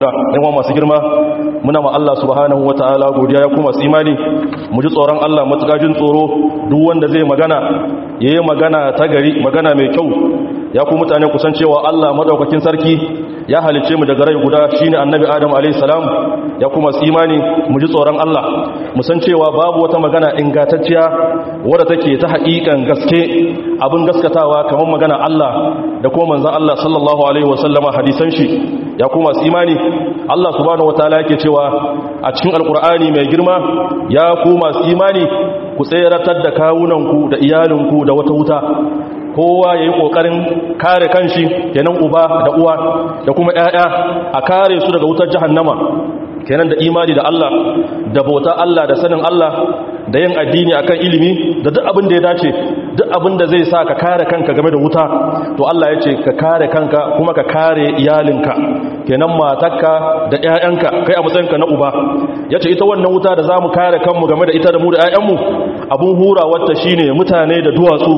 yawa masu girma muna ma Allah subhanahu wata'ala godiya ya kuma su imani mu ji tsoron Allah matukajin tsoro duk wanda zai magana yayi magana ta gari magana mai kyau ya ku mutane kusan cewa Allah madaukakin sarki ya halice mu daga rai guda shine annabi Adam alayhi salam ya kuma su imani mu ji tsoron Allah mu san cewa babu wata magana ingantacciya wadda take ta haƙiƙan gaske abin gaskatawa kamar magana Allah da kuma manzon Allah sallallahu alaihi wasallama hadisan shi ya kuma su imani Allah subhanahu wataala yake cewa a cikin alkur'ani mai girma ya ku masu imani ku tseratar da kawunanku da iyalinku da wata wuta kowa ya yi ƙoƙarin kare kanshi kenan uba da uwa da kuma 'ya'ya a kare su daga wutar jahannama kenan da imani da Allah da bauta Allah da sanin Allah da yin addini akan ilimi da duk abin da ya dace duk abin da zai sa ka kare kanka game da wuta to Allah ya ce ka kare kanka kuma ka kare iyalinka kenan matarka da ƴaƴanka kai a matsayinka na uba yace ita wannan wuta da zamu kare kanmu game da ita da mu da ƴaƴanmu abun hurawarta shine mutane da duwatsu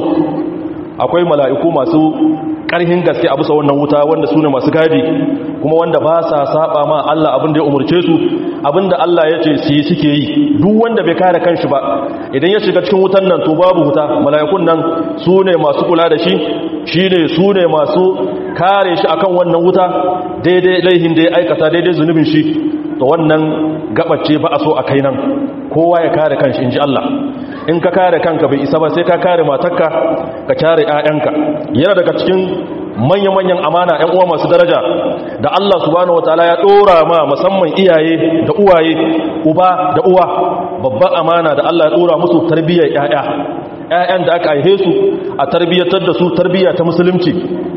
akwai mala'iku masu ƙarhin gaske a bisa wannan wuta wanda su ne masu gadi kuma wanda ba sa saba ma Allah abin da ya umarce su abin da Allah ya ce su yi suke yi duk wanda bai kare kanshi ba idan ya shiga cikin wutan nan to babu wuta mala'ikun nan su ne masu kula da shi shi ne su ne masu kare shi akan wannan wuta daidai laihin da ya aikata daidai zunubin shi to wannan gabace ba a so a kai nan kowa ya kare kanshi in ji Allah in ka kare kanka bai isa ba sai ka kare matarka ka kare 'ya'yanka yana daga cikin manya-manyan amana 'yan uwa masu daraja da Allah subhanahu wataala ya dora ma musamman iyaye da uwaye uba da uwa babban amana da Allah ya dora musu tarbiyyar 'ya'ya 'ya'yan da aka aihe su a tarbiyyatar da su tarbiyya ta musulunci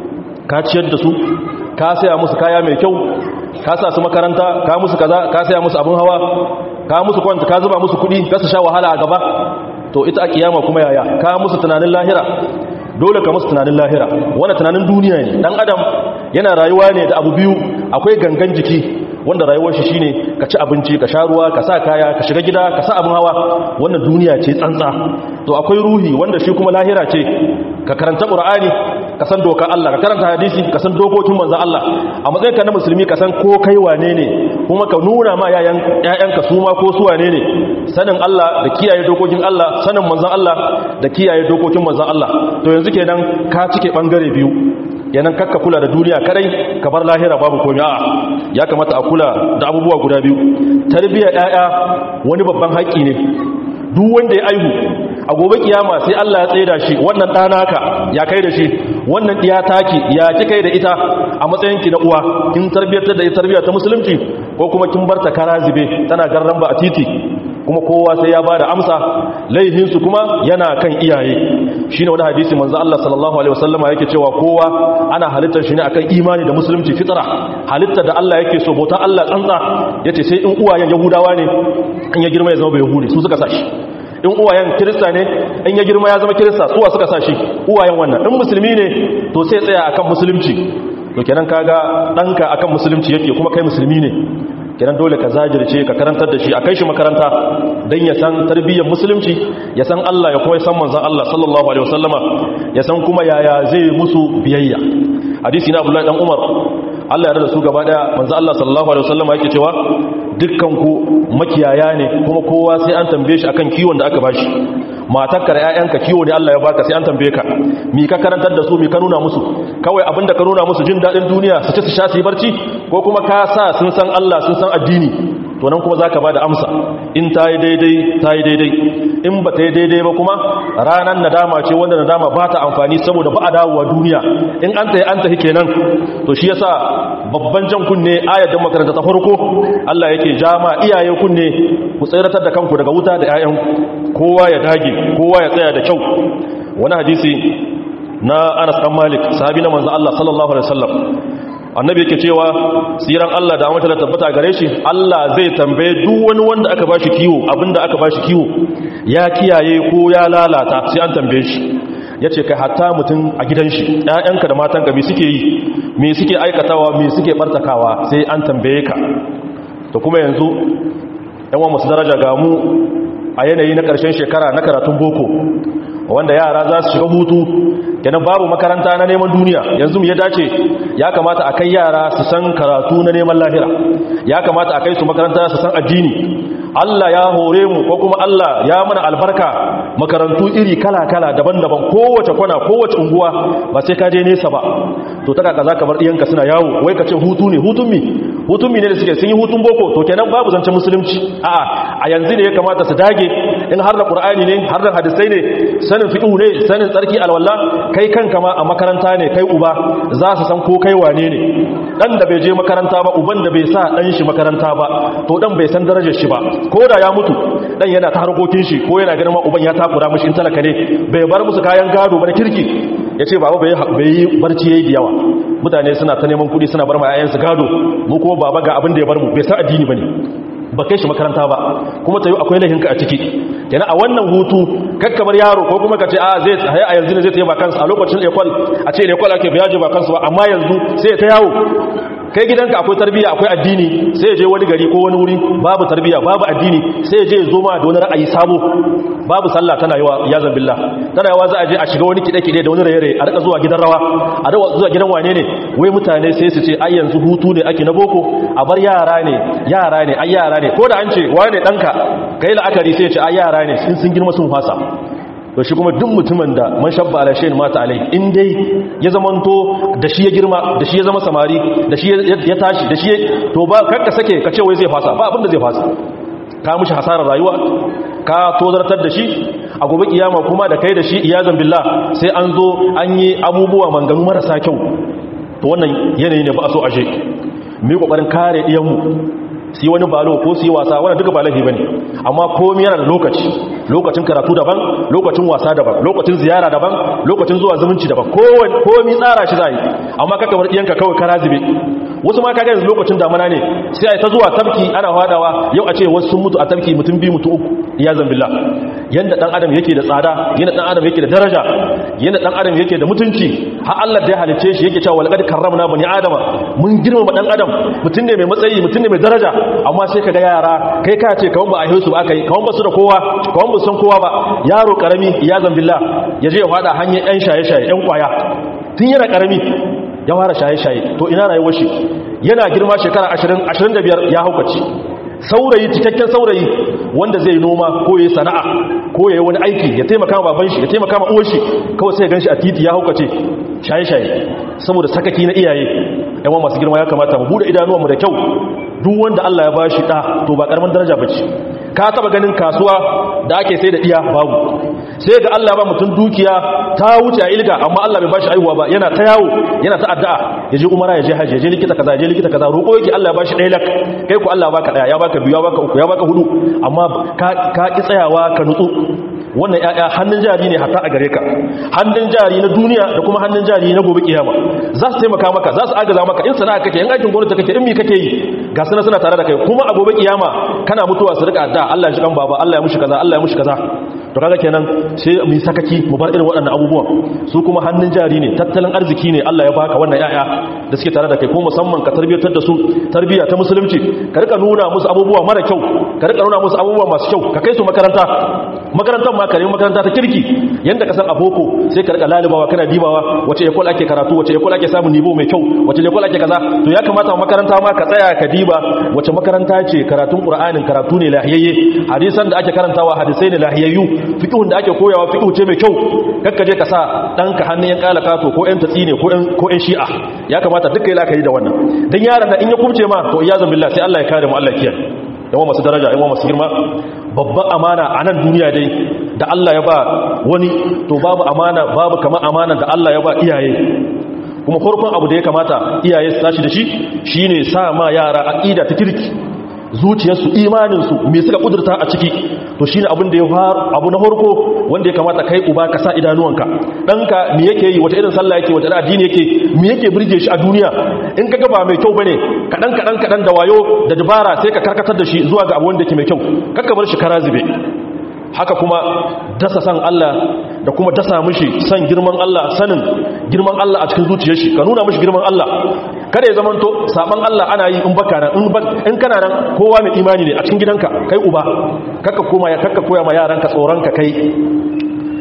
ka ciyar da su ka saya musu kaya mai kyau ka sa su makaranta ka musu kaza ka saya musu abin hawa ka musu kwanta ka zuba musu kuɗi ka su sha wahala a gaba to ita a kiyama kuma yaya ka musu tunanin lahira dole ka musu tunanin lahira wanda tunanin duniya ne dan adam yana rayuwa ne da abu biyu akwai gangan jiki wanda rayuwar shi shine ka ci abinci ka sha ruwa ka sa kaya ka shiga gida ka sa abin hawa wannan duniya ce tsantsa to akwai ruhi wanda shi kuma lahira ce ka karanta qur'ani ka san dokar Allah ka karanta hadisi ka san dokokin manzon Allah a matsayin ka na musulmi ka san ko kai wane ne kuma ka nuna ma yayan ƴaƴanka su ma ko su wane ne sanin Allah da kiyaye dokokin Allah sanin manzon Allah da kiyaye dokokin manzon Allah to yanzu kenan ka cike bangare biyu yanan kakka kula da duniya kadai ka bar lahira babu komai a'a ya kamata a kula da abubuwa guda biyu tarbiyyar ƴaƴa wani babban haƙƙi ne duk wanda ya aihu a gobe kiyama sai Allah ya tsaida shi wannan ɗanaka ya kai da shi wannan ɗiya taki ya ki kai da ita a matsayinki na uwa kin tarbiyyar da ita tarbiyyar ta musulunci ko kuma kin barta kara zube tana garran ba a titi kuma kowa sai ya bada amsa laihinsu kuma yana kan iyaye shine wani hadisi manzo Allah sallallahu alaihi wasallama yake cewa kowa ana halittar shi ne akan imani da musulunci fitra halittar da Allah yake so bautan Allah tsantsa yace sai in uwayen yahudawa ne in ya girma ya zama bai yahudi su suka sashi in uwayen kirista ne in ya girma ya zama kirista suwa suka sashi uwayen wannan in musulmi ne to sai tsaya akan musulunci to kenan kaga danka akan musulunci yake kuma kai musulmi ne kenan dole ka zajirce ka karantar da shi a kai shi makaranta don ya san tarbiyyar musulunci ya san Allah ya kuma san manzan Allah sallallahu alaihi wasallama ya san kuma yaya zai musu biyayya hadisi na Abdullahi dan Umar Allah ya rada su gaba daya manzan Allah sallallahu alaihi wasallama yake cewa dukkan ku makiyaya ne kuma kowa sai an tambaye shi akan kiwon da aka bashi matarka da ƴaƴanka kiwo ne Allah ya baka sai an tambaye ka mi ka karantar da su mi ka nuna musu kawai abinda ka nuna musu jin dadin duniya su ci su sha su yi barci ko kuma ka sa sun san Allah sun san addini to nan kuma zaka bada amsa in ta yi daidai ta yi daidai in ba ta yi daidai ba kuma ranar nadama ce wanda nadama ba ta amfani saboda ba a dawowa duniya in an ta yi an tafi kenan to shi yasa babban jan kunne ayar da makaranta ta farko Allah yake jama iyaye kunne ku tsayratar da kanku daga wuta da 'ya'yan kowa ya dage kowa ya tsaya da kyau wani hadisi na Anas dan Malik sahabi na manzo Allah sallallahu alaihi wasallam annabi yake cewa siran Allah da amince da tabbata gare shi Allah zai tambaye duk wani wanda aka bashi kiwo abinda aka bashi kiwo ya kiyaye ko ya lalata sai an tambaye shi yace kai hatta mutum a gidan shi ƴaƴanka da matanka me suke yi me suke aikatawa me suke bartakawa sai an tambaye ka to kuma yanzu ƴan wa masu daraja ga mu a yanayi na ƙarshen shekara na karatun boko wanda yara za su shiga hutu kenan babu makaranta na neman duniya yanzu ya dace ya kamata a kai yara su san karatu na neman lahira ya kamata a kai su makaranta su san addini Allah ya hore mu ko kuma Allah ya mana albarka makarantu iri kala-kala daban-daban kowace kwana kowace unguwa ba sai ka je nesa ba to ta kaka zaka bar diyanka suna yawo wai ka ce hutu ne hutun mi hutun mi ne da suke sun yi hutun boko to kenan babu zancen musulunci a'a a yanzu ne ya kamata su dage in har da qur'ani ne har da hadisai ne sanin fiqh ne sanin tsarki alwala kai kanka ma a makaranta ne kai uba za su san ko kai wane ne dan da bai je makaranta ba uban da bai sa dan shi makaranta ba to dan bai san darajar shi ba ko da ya mutu dan yana ta harkokin shi ko yana ganin ma uban ya takura mishi in talaka ne bai bar musu kayan gado ba na kirki yace baba bai bai yi barci yayi da yawa mutane suna ta neman kudi suna bar ma yayansu gado mu kuma baba ga abin da ya bar mu bai san addini bane ba kai shi makaranta ba kuma tayi akwai lahinka a ciki kenan a wannan hutu kakkabar yaro ko kuma ka ce a zai tsaye a yanzu ne zai tayi ba kansa a lokacin ekwal a ce ekwal ake biyaje ba kansa ba amma yanzu sai ta yawo kai gidanka akwai tarbiyya akwai addini sai je wani gari ko wani wuri babu tarbiyya babu addini sai je zo ma da wani ra'ayi sabo babu sallah tana yawa ya zambillah tana yawa za a je a shiga wani kide-kide da wani raye-raye a rika zuwa gidan rawa a rika zuwa gidan wane ne wai mutane sai su ce ai yanzu hutu ne ake na boko a bar yara ne yara ne ai yara ne ko da an ce wane danka kai la'akari sai ya ce ai yara ne sun sun girma sun fasa to shi kuma duk mutumin da man shabba ala shayin mata alai in dai ya zamanto da shi ya girma da shi ya zama samari da shi ya tashi da shi to ba kakka sake ka ce wai zai fasa ba abin da zai fasa ka mushi hasarar rayuwa ka tozartar da shi a gobe kiyama kuma da kai da shi iyazan billah sai an zo an yi abubuwa manganu marasa kyau to wannan yanayi ne ba a so ashe mu yi kokarin kare diyanmu su yi wani balo ko su yi wasa wani duka ba laifi ba ne amma komi yana da lokaci lokacin karatu daban lokacin wasa daban lokacin ziyara daban lokacin zuwa zumunci daban komi tsara shi za yi amma kaka bar ɗiyanka kawai kara zube wasu ma kaga yanzu lokacin damana ne sai a yi ta zuwa tafki ana hadawa yau a ce wasu sun mutu a tafki mutum biyu mutu uku ya zambilla yanda dan adam yake da tsada yanda dan adam yake da daraja yanda dan adam yake da mutunci har Allah da ya halice shi yake cewa walaqad karramna bani adama mun girmama dan adam mutum ne mai matsayi mutum ne mai daraja amma sai kaga yara kai ka ce kawon ba a su ba aka yi kawon ba su da kowa kawon ba san kowa ba yaro karami ya zambilla ya je ya fada hanyar yan shaye-shaye yan kwaya tun yana karami ya fara shaye-shaye to ina rayuwar shi yana girma shekara 20 25 ya haukace saurayi cikakken saurayi wanda zai noma ko yayi sana'a ko yayi wani aiki ya taimaka ma baban shi ya taimaka ma uwar shi kawai sai ya ganshi a titi ya haukace shaye-shaye saboda sakaki na iyaye yawan masu girma ya kamata mu bude idanuwanmu da kyau duk wanda Allah ya bashi da to ba karaman daraja bace ka taba ganin kasuwa da ake sai da iya babu sai ga Allah ba mutum dukiya ta wuce a ilga amma Allah bai bashi aihuwa ba yana ta yawo yana ta addu'a ya je umara ya je haji ya je likita kaza ya je likita kaza roƙo yake Allah ya bashi ɗaya lak kai ku Allah baka ɗaya ya baka biyu ya baka uku ya baka hudu amma ka ka ki tsayawa ka nutsu wannan ƴaƴa hannun jari ne hatta a gare ka hannun jari na duniya da kuma hannun jari na gobe kiyama za su taimaka maka za su agaza maka in sana'a kake in aikin gwamnati kake in mi kake yi ga suna suna tare da kai kuma a gobe kiyama kana mutuwa su rika da Allah ya shi kan baba Allah ya mushi kaza Allah ya mushi kaza to kaga kenan sai mu sakaki mu bar irin waɗannan abubuwan su kuma hannun jari ne tattalin arziki ne Allah ya baka wannan ƴaƴa da suke tare da kai ko musamman ka tarbiyatar da su tarbiya ta musulunci ka rika nuna musu abubuwa mara kyau ka rika nuna musu abubuwa masu kyau ka kai su makaranta makarantar ma ka nemi makaranta ta kirki yanda ka san aboko sai ka rika lalibawa kana dibawa wace ekol ake karatu wace ekol ake samun nivo mai kyau wace ekol ake kaza to ya kamata makaranta ma ka tsaya ka diba wace makaranta ce karatun qur'anin karatu ne lahiyayye hadisan da ake karantawa hadisai ne lahiyayyu fiqhun da ake koyawa fiqhu ce mai kyau kakka je ka sa danka hannun yan kalakato ko yan tatsi ne ko yan ko yan shi'a ya kamata duka yi lakari da wannan dan yaron da in ya kubce ma to iyazan billah sai Allah ya kare mu Allah ya kiyaye yawa masu daraja yawa masu girma babban amana a nan duniya dai da Allah ya ba wani to babu amana babu kamar amana da Allah ya ba iyaye kuma farkon abu da ya kamata iyaye su tashi da shi shine sa ma yara aqida ta kirki zuciyarsu imaninsu me suka kudurta a ciki to shine abin da ya faru abu na farko wanda ya kamata kai uba ka sa idanuwanka danka me yake yi wata irin sallah yake wata addini yake me yake burge shi a duniya in kaga ba mai kyau bane kadan kadan kadan da wayo da dabara sai ka karkatar da shi zuwa ga abu wanda yake mai kyau kakka bar shi karazibe haka kuma dasa san Allah da kuma dasa mishi san girman Allah sanin girman Allah a cikin zuciyar shi ka nuna mishi girman Allah kada ya zamanto saban Allah ana yi in baka nan in kana nan kowa mai imani ne a cikin gidanka kai uba kakka koma ya kakka koya ma yaranka tsoron ka kai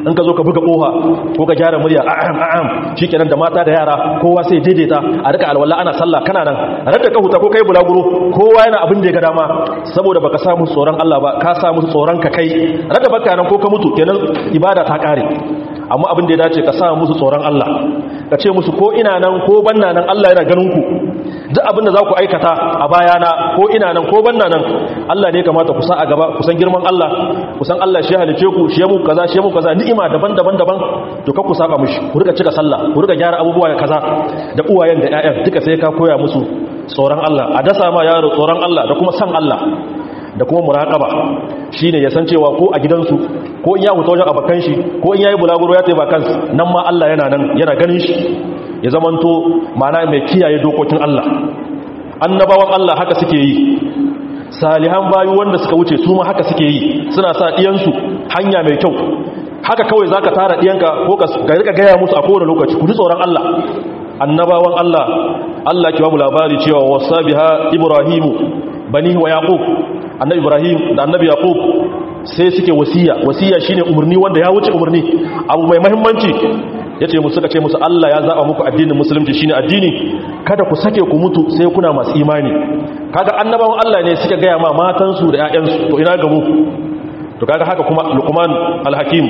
in ka zo ka buga koha ko ka gyara murya a'am a'am shikenan da mata da yara kowa sai daidaita a rika alwala ana sallah kana nan a rika ka huta ko kai bulaguro kowa yana abin da ya ga dama saboda baka sa musu tsoron Allah ba ka sa musu tsoron ka kai raka baka nan ko ka mutu kenan ibada ta kare amma abin da ya dace ka sa musu tsoron Allah ka ce musu ko ina nan ko banna nan Allah yana ganin ku duk abin da za ku aikata a bayana ko ina nan ko banna nan Allah ne kamata ku sa a gaba ku san girman Allah ku san Allah shi halice ku shi ya muku kaza shi ya muku kaza ni'ima daban-daban daban to ka ku saba mishi ku riga cika sallah ku riga gyara abubuwa da kaza da uwayen da ƴaƴan duka sai ka koya musu tsoron Allah a dasa ma yaro tsoron Allah da kuma san Allah da kuma muraqaba shine ya san cewa ko a gidansu ko in ya huta wajen abakan shi ko in yayi bulaguro ya tayi bakan nan ma Allah yana nan yana ganin shi ya zamanto mana mai kiyaye dokokin Allah annabawan Allah haka suke yi salihan bayu wanda suka wuce su ma haka suke yi suna sa diyansu hanya mai kyau haka kawai zaka tara diyanka ko ka rika gaya musu a kowane lokaci ku ji tsoron Allah annabawan Allah Allah ki ba mu labari cewa wasabiha ibrahimu bani wa yaqub annabi ibrahim da annabi yaqub sai suke wasiya wasiya shine umarni wanda ya wuce umarni abu mai muhimmanci yace musu suka ce musu Allah ya zaba muku addinin musulunci shine addini kada ku sake ku mutu sai kuna masu imani kaga annabawan Allah ne suka gaya ma matansu da ƴaƴansu to ina ga mu to kaga haka kuma luqman alhakim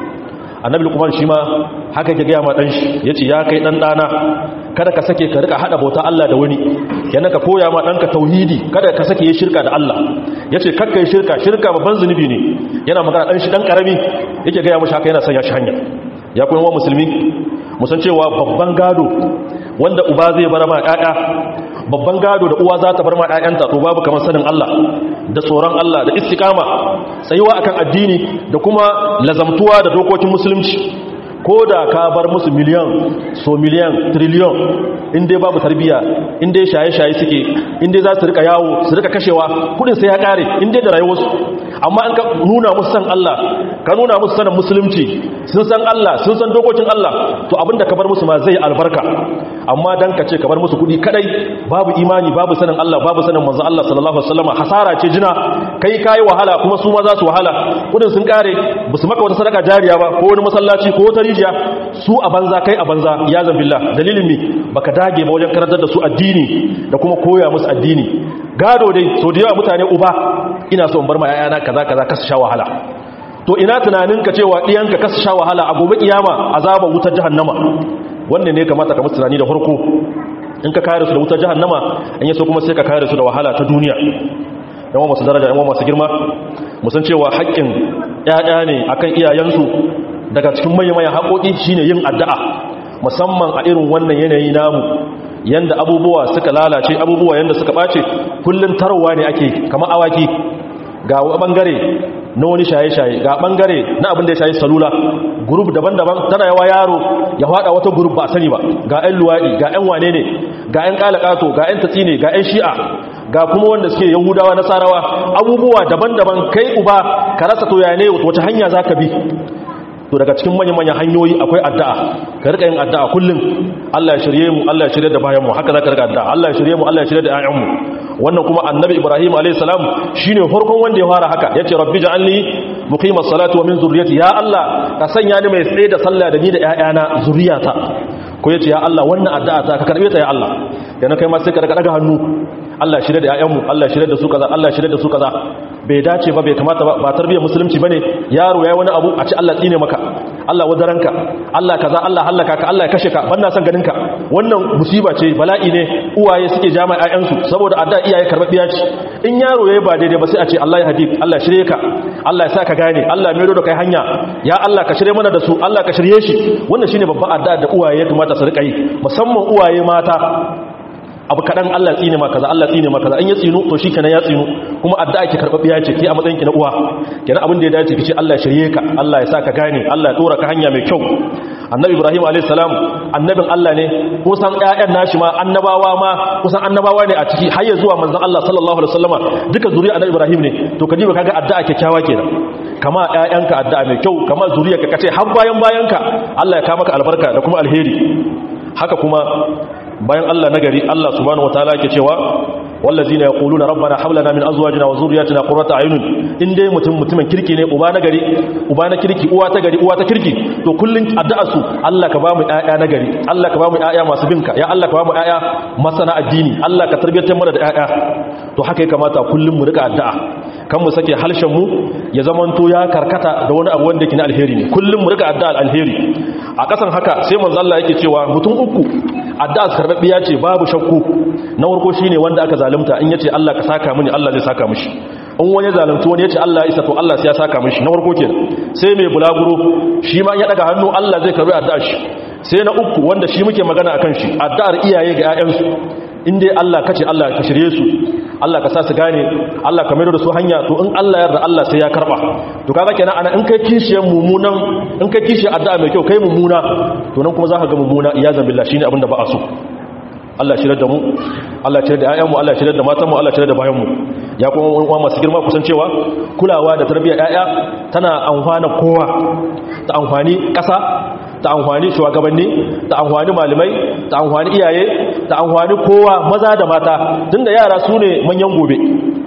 annabi luqman shi ma haka yake gaya ma dan shi yace ya kai dan dana kada ka sake ka rika hada bauta Allah da wani yana ka koya ma danka tauhidi kada ka sake yi shirka da Allah yace kakka yi shirka shirka babban zunubi ne yana magana dan shi dan karami yake gaya mushi haka yana sanya shi hanya ya kuma musulmi musan cewa babban gado wanda uba zai bar ma ƴaƴa babban gado da uwa za ta bar ma ƴaƴanta to babu kamar sanin Allah da tsoron Allah da istiqama tsayuwa akan addini da kuma lazamtuwa da dokokin musulunci ko da ka bar musu miliyan so miliyan triliyon inda babu tarbiya inda shaye-shaye suke inda za su rika yawo su rika kashewa kudin sai ya kare inda da rayuwarsu amma an ka nuna musu san Allah ka nuna musu sanin musulunci sun san Allah sun san dokokin Allah to abinda ka bar musu ma zai albarka amma dan ka ce ka bar musu kudi kadai babu imani babu sanin Allah babu sanin manzo Allah sallallahu alaihi wasallam hasara ce jina kai kai wahala kuma su ma za su wahala kudin sun kare basu maka wata sadaka jariya ba ko wani masallaci ko wata rijiya su a banza kai a banza ya zambillah dalilin mi baka dage ba wajen karantar da su addini da kuma koya musu addini gado dai so da yawa mutane uba ina so in bar ma yayana kaza kaza kasu sha wahala to ina tunanin ka cewa diyanka kasu sha wahala a gobe kiyama azaban wutar jahannama wannan ne kamata ka musu tunani da farko in ka kare su da wutar jahannama in yaso kuma sai ka kare su da wahala ta duniya yawan masu daraja yawan masu girma musan cewa haƙƙin ƴaƴa ne akan iyayensu daga cikin mayan haƙoƙi shine yin addu'a musamman a irin wannan yanayi namu yanda abubuwa suka lalace abubuwa yanda suka ɓace kullum tarwa ne ake kamar awaki ga ɓangare na wani shaye-shaye ga ɓangare na abin da ya shaye salula gurub daban-daban tana yawa yaro ya haɗa wata gurub ba sani ba ga 'yan luwaɗi ga 'yan wane ne ga 'yan ƙalaƙato ga 'yan tatsi ne ga 'yan shi'a ga kuma wanda suke yahudawa nasarawa abubuwa daban-daban kai uba ka rasa to ya ne wace hanya za ka bi to daga cikin manya-manyan hanyoyi akwai addu'a ka rika yin addu'a kullum Allah ya shirye mu Allah ya shirye da bayanmu haka za ka rika addu'a Allah ya shirye mu Allah ya shirye da ƴaƴanmu wannan kuma annabi Ibrahim alayhi salam shine farkon wanda ya fara haka yace rabbi ja'alni muqimas salati wa min zurriyyati ya Allah ka sanya ni mai tsaye da sallah da ni da ƴaƴana zuriyata ko yace ya Allah wannan addu'a ta ka karbe ta ya Allah yana kai ma sai ka daga daga hannu Allah shirye da ƴaƴanmu Allah shirye da su kaza Allah shirye da su kaza bai dace ba bai kamata ba ba tarbiyyar musulunci bane yaro yayi wani abu a ci Allah tsine maka Allah wadaranka Allah kaza Allah halaka ka Allah ya kashe ka banna son ganinka wannan musiba ce bala'i ne uwaye suke jama'a ƴaƴansu saboda adda iyaye karbabiya ce in yaro yayi ba daidai ba sai a ce Allah ya hadi Allah shirye ka Allah ya sa ka gane Allah ya mero da kai hanya ya Allah ka shirye mana da su Allah ka shirye shi wannan shine babban adda da uwaye ya kamata su rika yi musamman uwaye mata abu kaɗan Allah tsine ma kaza Allah tsine ma kaza in ya tsinu to shi kenan ya tsinu kuma addu'a ke karɓaɓɓiya ce ke a matsayin ki na uwa kenan abin da ya dace kice Allah ya shirye ka Allah ya sa ka gane Allah ya tsora ka hanya mai kyau annabi Ibrahim alayhi salam annabin Allah ne kusan ƴaƴan nashi ma annabawa ma kusan annabawa ne a ciki har ya zuwa manzon Allah sallallahu alaihi wasallama duka zuriya annabi Ibrahim ne to kaji ba kaga addu'a kyakkyawa kenan kama ƴaƴanka addu'a mai kyau kama zuriyarka kace har bayan bayanka Allah ya ka maka albarka da kuma alheri haka kuma bayan Allah nagari Allah subhanahu wataala yake cewa wallazina yaquluna rabbana hab lana min azwajina wa dhurriyyatina qurrata a'yun in dai mutum mutumin kirki ne uba nagari uba na kirki uwa ta gari uwa ta kirki to kullun addu'a su Allah ka ba mu ƴaƴa nagari Allah ka ba mu ƴaƴa masu binka ya Allah ka ba mu ƴaƴa masana addini Allah ka tarbiyatar mana da ƴaƴa to haka ya kamata kullun mu rika addu'a kan mu sake halshen mu ya zamanto ya karkata da wani abu wanda yake na alheri ne kullun mu rika addu'a alheri a kasan haka sai manzo Allah yake cewa mutum uku addu'a karbabbiya ce babu shakku na farko shine wanda aka zalunta in yace Allah ka saka mini Allah zai saka mishi in wani zalunci wani yace Allah ya isa to Allah sai ya saka mishi na farko kenan sai mai bulaguro shi ma ya daga hannu Allah zai karbi addu'ar shi sai na uku wanda shi muke magana akan shi addu'ar iyaye ga ƴaƴansu in dai Allah kace Allah ka shirye su Allah ka sa su gane Allah ka maido da su hanya to in Allah yarda Allah sai ya karba to kaga kenan ana in kai kishiyar mumunan in kai kishiyar addu'a mai kyau kai mumuna to nan kuma zaka ga mumuna iyazan billah shine abin da ba a so Allah shirye da mu Allah shirye da ƴaƴanmu Allah shirye da matanmu Allah shirye da bayanmu ya kuma uwa masu girma kusan cewa kulawa da tarbiyyar ƴaƴa tana amfana kowa ta amfani ƙasa ta amfani shugabanni ta amfani malamai ta amfani iyaye ta amfani kowa maza da mata tunda yara su ne manyan gobe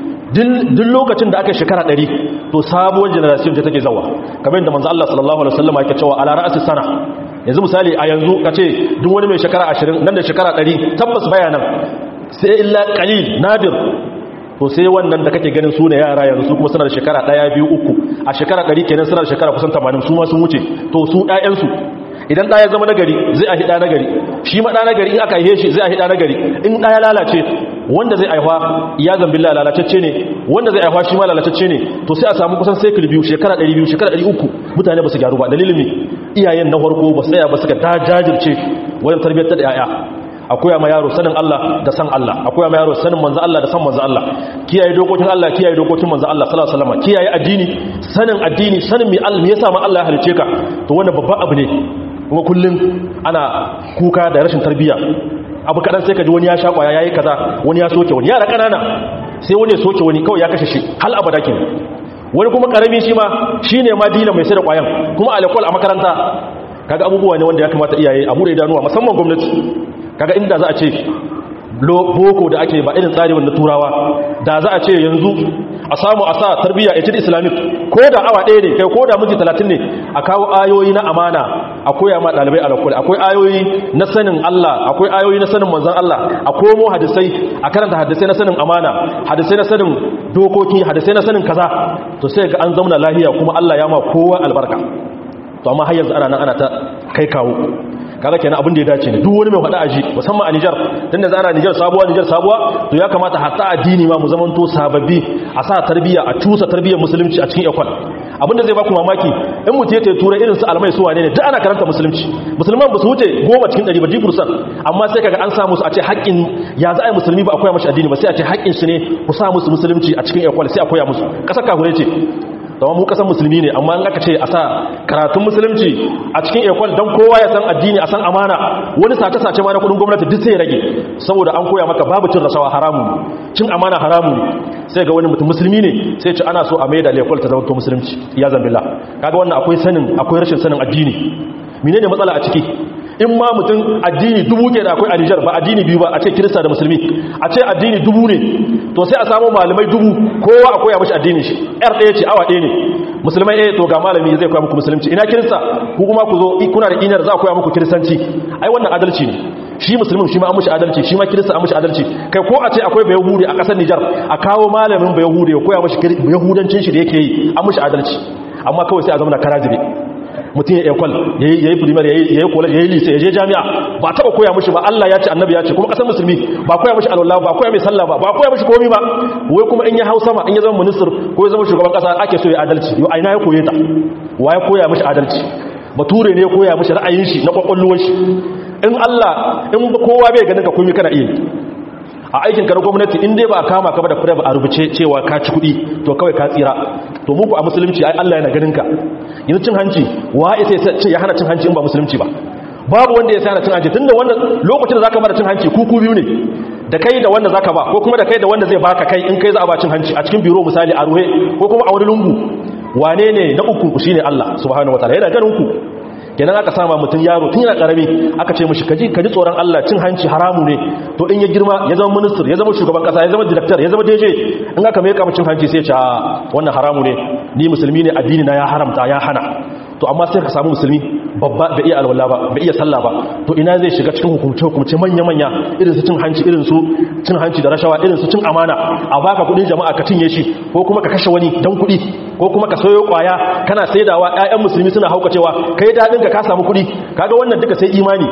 duk lokacin da aka shekara ɗari to sabuwar generation ce take zawa kamar yadda manzo Allah sallallahu alaihi wasallam yake cewa ala ra'si sana yanzu misali a yanzu kace duk wani mai shekara 20 nan da shekara 100 tabbas bayanan sai illa qalil nadir to sai wannan da kake ganin su ne yara yanzu su kuma suna da shekara 1 2 3 a shekara 100 kenan suna da shekara kusan 80 su ma sun wuce to su ɗayansu idan ɗaya zama nagari zai a hida nagari shi ma ɗa nagari in aka haihe shi zai a hida nagari in ɗaya lalace wanda zai aifa ya zambilla lalacacce ne wanda zai aifa shi ma lalacacce ne to sai a samu kusan sekul biyu shekara 200 shekara 300 mutane ba su gyaru ba dalilin ne iyayen na farko ba su tsaya ba su ga jajirce wajen tarbiyyar da yaya akwai ma yaro sanin Allah da san Allah akwai ma yaro sanin manzo Allah da san manzo Allah kiyaye dokokin Allah kiyaye dokokin manzo Allah sallallahu alaihi wasallam kiyaye addini sanin addini sanin me Allah me yasa ma Allah ya halice ka to wannan babban abu ne kuma kullum ana kuka da rashin tarbiyya abu kadan sai ka ji wani ya sha kwaya yayi kaza wani ya soke wani yara kanana sai wani ya soke wani kawai ya kashe shi hal abada kin wani kuma karami shi ma shine ma dila mai sai da kwayan kuma alkol a makaranta kaga abubuwa ne wanda ya kamata iyaye a bude idanuwa musamman gwamnati kaga inda za a ce boko da ake ba irin tsari wanda turawa da za a ce yanzu a samu a sa tarbiyya a cikin islamic ko da awa ɗaya ne kai ko da miji talatin ne a kawo ayoyi na amana a koya ma ɗalibai alakul akwai ayoyi na sanin allah akwai ayoyi na sanin manzan allah a komo hadisai a karanta hadisai na sanin amana hadisai na sanin dokoki hadisai na sanin kaza to sai ga an zauna lahiya kuma allah ya ma kowa albarka to amma har yanzu ana nan ana ta kai kawo kaga kenan abin da ya dace ne duk wani mai faɗa aji musamman a Niger tunda za ana Niger sabuwa Niger sabuwa to ya kamata hatta addini ma mu zamanto sababbi a sa tarbiyya a tusa tarbiyyar musulunci a cikin ekwan abinda zai baku mamaki in mutum ya tura irin su almai su wane ne duk ana karanta musulunci musulman ba su wuce goma cikin ɗari ba jibursan amma sai kaga an sa musu a ce haƙƙin ya za a yi musulmi ba a koya mashi addini ba sai a ce haƙƙin su ne ku sa musu musulunci a cikin ekwan sai a koya musu ƙasar kahure ce zama mu kasan musulmi ne amma an aka ce a sa karatun musulunci a cikin ekwal don kowa ya san addini a san amana wani sace-sace ma na kudin gwamnati duk sai ya rage saboda an koya maka babu cin rasawa haramu cin amana haramu sai ga wani mutum musulmi ne sai ce ana so a mai da ekwal ta zama musulunci ya zambila kaga wannan akwai sanin akwai rashin sanin addini menene matsala a ciki in ma mutum addini dubu ke da akwai a Nijar ba addini biyu ba a ce kirista da musulmi a ce addini dubu ne to sai a samu malamai dubu kowa a koya mashi addini shi yar ɗaya ce awa ɗaya ne musulmai ɗaya to ga malami zai koya muku musulunci ina kirista ku kuma ku zo kuna da inar za a koya muku kiristanci ai wannan adalci ne shi musulmin shi ma an mushi adalci shi ma kirista an mushi adalci kai ko a ce akwai bayahudi a ƙasar Nijar a kawo malamin bayahudi ya koya mashi yahudancin shi da yake yi an mushi adalci amma kawai sai a zama na karajibe mutum ya ekwal ya yi primar ya yi college ya yi lise ya je jami'a ba taba koya mushi ba Allah ya ce annabi ya ce kuma kasar musulmi ba koya mushi alwala ba koya mai sallah ba ba koya mushi komi ba wai kuma in ya hau sama in ya zama minister ko ya zama shugaban kasa ake so ya adalci yau aina ya koye ta wa ya koya mushi adalci bature ne ya koya mushi ra'ayin shi na kwakwalwar shi in Allah in kowa bai ganin ka komi kana iya a aikin ka na gwamnati in dai ba kama ka ba da fure a rubuce cewa ka ci kuɗi to kawai ka tsira to muku a musulunci ai Allah yana ganin ka yanzu cin hanci wa ya sai ce ya hana cin hanci in ba musulunci ba babu wanda ya hana cin hanci tunda wannan lokacin da zaka bada cin hanci kuku biyu ne da kai da wanda zaka ba ko kuma da kai da wanda zai baka kai in kai za a ba cin hanci a cikin biro misali a ruhe ko kuma a wani lungu wane ne na uku ku shine Allah subhanahu wataala yana ganin ku kenan aka sama mutum yaro tun yana karami aka ce mishi kaji kaji tsoron Allah cin hanci haramu ne to in ya girma ya zama minister ya zama shugaban kasa ya zama director ya zama DJ in aka mai cin hanci sai ya ce wannan haramu ne ni musulmi ne addini na ya haramta ya hana to amma sai ka samu musulmi babba bai iya alwala ba bai iya sallah ba to ina zai shiga cikin hukumce hukumce manya manya irin su cin hanci irin su cin hanci da rashawa irin su cin amana a baka kudin jama'a ka cinye shi ko kuma ka kashe wani dan kudi ko kuma ka soyo kwaya kana saidawa ƴaƴan musulmi suna haukacewa kai dadin ka ka samu kudi kaga wannan duka sai imani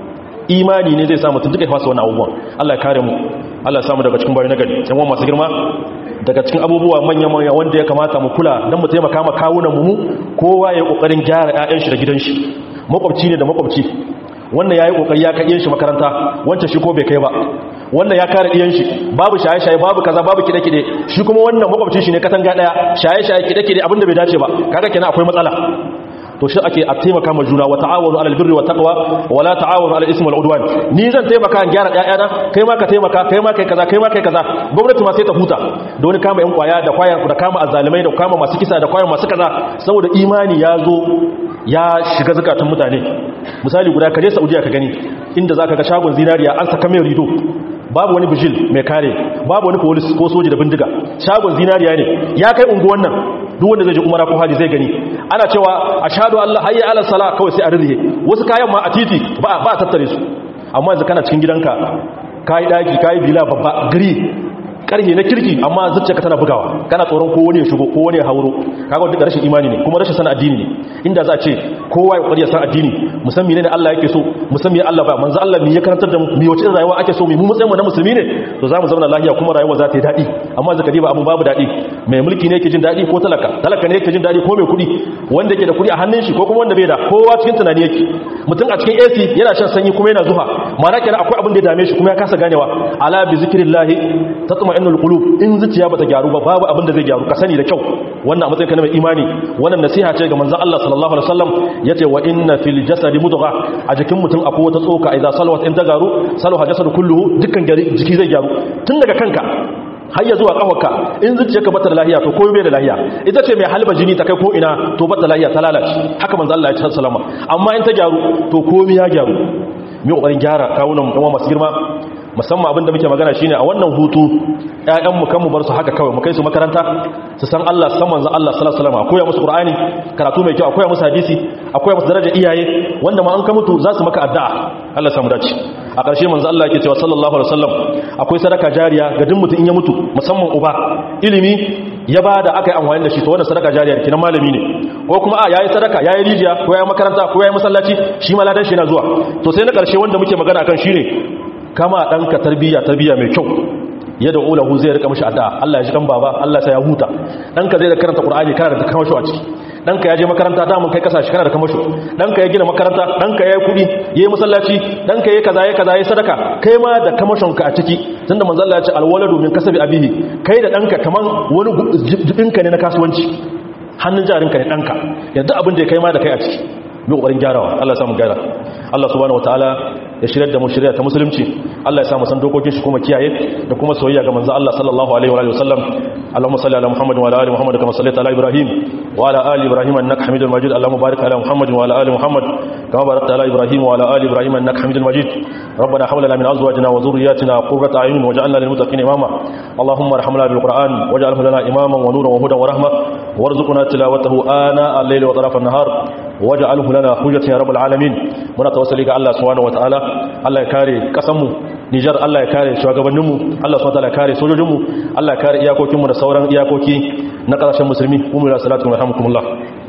imani ne zai sa mutum duka ya fasa wannan abubuwan Allah ya kare mu Allah ya samu daga cikin bayan nagari yan masu girma daga cikin abubuwa manya-manya wanda ya kamata mu kula don mu taimaka ma kawunan mu kowa ya kokarin gyara 'ya'yan shi da gidan shi makwabci ne da makwabci wannan yayi kokari ya kai shi makaranta wancan shi ko bai kai ba wannan ya kare diyan shi babu shaye-shaye babu kaza babu kide-kide shi kuma wannan makwabcin shi ne katanga daya shaye-shaye kide-kide abinda bai dace ba kaga kenan akwai matsala to shi ake a taimaka ma juna wa ta'awunu alal birri wa taqwa wa la ta'awunu alal ismi wal udwan ni zan taimaka an gyara ƴaƴana kai ma ka taimaka kai ma kai kaza kai ma kai kaza gwamnati ma sai ta huta da wani kama yan kwaya da kwaya da kama azzalimai da kama masu kisa da kwaya masu kaza saboda imani ya zo ya shiga zakatun mutane misali guda kaje Saudiya ka gani inda zaka ga shagon zinariya an saka mai rido babu wani bijil mai kare babu wani polis ko soji da bindiga shagon zinariya ne ya kai unguwan nan duk wanda zai je umara ko haji zai gani ana cewa ashhadu an la hayya ala sala kawai sai a rirrihe wasu kayan ma a titi ba ba a tattare su amma yanzu kana cikin gidanka kai daki kai bila babba gari karhe na kirki amma zuciyarka tana bugawa kana tsoron ko wani ya shigo ko wani ya hauro kaga wanda rashin imani ne kuma rashin sanin addini ne inda za a ce kowa ya kwariya san addini musamman ne Allah yake so musamman Allah ba manzo Allah me ya karantar da mu me wace rayuwa ake so mu mu matsayin mu na musulmi ne to zamu zauna lafiya kuma rayuwa za ta yi dadi amma zaka diba abu babu dadi mai mulki ne yake jin dadi ko talaka talaka ne yake jin dadi ko mai kudi wanda yake da kudi a hannun shi ko kuma wanda bai da kowa cikin tunani yake mutum a cikin AC yana shan sanyi kuma yana zuha ma'ana kenan akwai abin da ya dame shi kuma ya kasa ganewa ala bi zikrillah tatma innul qulub in zuciya bata gyaru ba babu abin da zai gyaru ka sani da kyau wannan a matsayin kana mai imani wannan nasiha ce ga manzon Allah sallallahu alaihi wasallam yace wa inna fil jasadi mudgha a jikin mutum akwai wata tsoka idza salawat in ta garu salaha jasadu kulluhu dukkan jiki zai gyaru tun daga kanka har ya zuwa kafarka in zuciyarka bata da lahiya to komai bai da lahiya ita ce mai halba jini ta kai ko ina to bata lahiya ta lalace haka manzo Allah ya ce sallama amma in ta gyaru to komai ya gyaru mu kokarin gyara kawunan mu kuma masu girma musamman abin da muke magana shine a wannan hutu ƴaƴan mu kan mu bar su haka kawai mu kai su makaranta su san Allah san manzo Allah sallallahu alaihi wasallam akoya musu Qur'ani karatu mai kyau akoya musu hadisi akoya musu daraja iyaye wanda ma an ka mutu za su maka addu'a Allah samu dace a ƙarshe manzo Allah yake cewa sallallahu alaihi wasallam akwai sadaka jariya ga duk mutum in ya mutu musamman uba ilimi ya bada aka yi amfani da shi to wannan sadaka jariya kenan malami ne ko kuma a yayi sadaka yayi rijiya ko yayi makaranta ko yayi masallaci shi ma ladan shi yana zuwa to sai na ƙarshe wanda muke magana kan shine kama ɗanka tarbiyya tarbiyya mai kyau yadda ulahu zai rika mashi addu'a Allah ya ji kan baba Allah sai ya huta ɗanka zai da karanta Qur'ani kana da kamasho a ciki ɗanka ya je makaranta da mun kai kasashi kana da kamasho ɗanka ya gina makaranta ɗanka ya yi kuɗi ya yi masallaci ɗanka ya kaza ya kaza ya sadaka kai ma da kamashonka a ciki tunda manzo Allah ya ce alwaladu min kasabi abihi kai da ɗanka kaman wani jibinka ne na kasuwanci hannun jarinka ne ɗanka yanzu abin da ya kai ma da kai a ciki mu ƙoƙarin gyarawa Allah ya samu gyara Allah subhanahu wataala ya shirya da mu shirya ta musulunci Allah ya sa mu san dokokin shi kuma kiyaye da kuma soyayya ga manzo Allah sallallahu alaihi wa alihi wasallam Allahumma salli ala Muhammad wa ala ali Muhammad kama sallaita ala Ibrahim wa ala ali Ibrahim innaka Hamidul Majid Allahumma barik ala Muhammad wa ala ali Muhammad kama barakta ala Ibrahim wa ala ali Ibrahim innaka Hamidul Majid ربنا حول لنا من أزواجنا وذرياتنا قرة أعين واجعلنا للمتقين إماما اللهم ارحمنا بالقرآن واجعله لنا إماما ونورا وهدى ورحمة وارزقنا تلاوته آناء الليل وطرف النهار واجعله لنا حجة يا رب العالمين muna tawassali ga Allah subhanahu wataala Allah ya kare kasanmu Nijar Allah ya kare shugabanninmu Allah subhanahu wataala ya kare sojojinmu Allah ya kare iyakokinmu da sauran iyakoki na kasashen musulmi umma salatu wa rahmukumullah